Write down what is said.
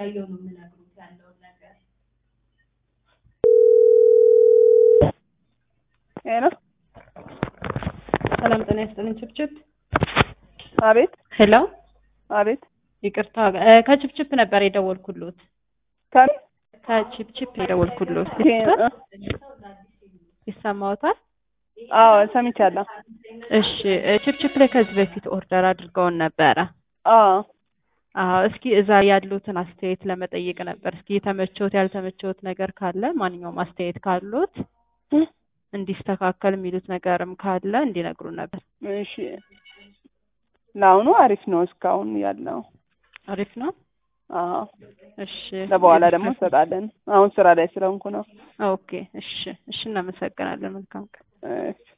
እያየሁ ነው የምነግሩት ያለውን ነገር። ሄሎ ሰላም ጤና ይስጥልኝ ችፕችፕ። አቤት ሄሎ አቤት ይቅርታ እ ከችፕችፕ ነበር የደወልኩሎት። ከምን ከችፕችፕ የደወልኩሎት እ- እ- ይሰማዎታል? አዎ ሰምቻለሁ። እሺ እ ችፕችፕ ላይ ከዚህ በፊት ኦርደር አድርገውን ነበረ። አዎ አዎ እስኪ እዛ ያሉትን አስተያየት ለመጠየቅ ነበር። እስኪ የተመቸውት ያልተመቸውት ነገር ካለ ማንኛውም አስተያየት ካሉት እ? እንዲስተካከል የሚሉት ነገርም ካለ እንዲነግሩን ነበር። እሺ ለአሁኑ አሪፍ ነው እስካሁን ያለው። አሪፍ ነው። አዎ እሺ ለበኋላ ደግሞ እንሰጣለን። አሁን ስራ ላይ ስለሆንኩ ነው። ኦኬ እሺ እሺ እናመሰግናለን። መልካም ቀን። እሺ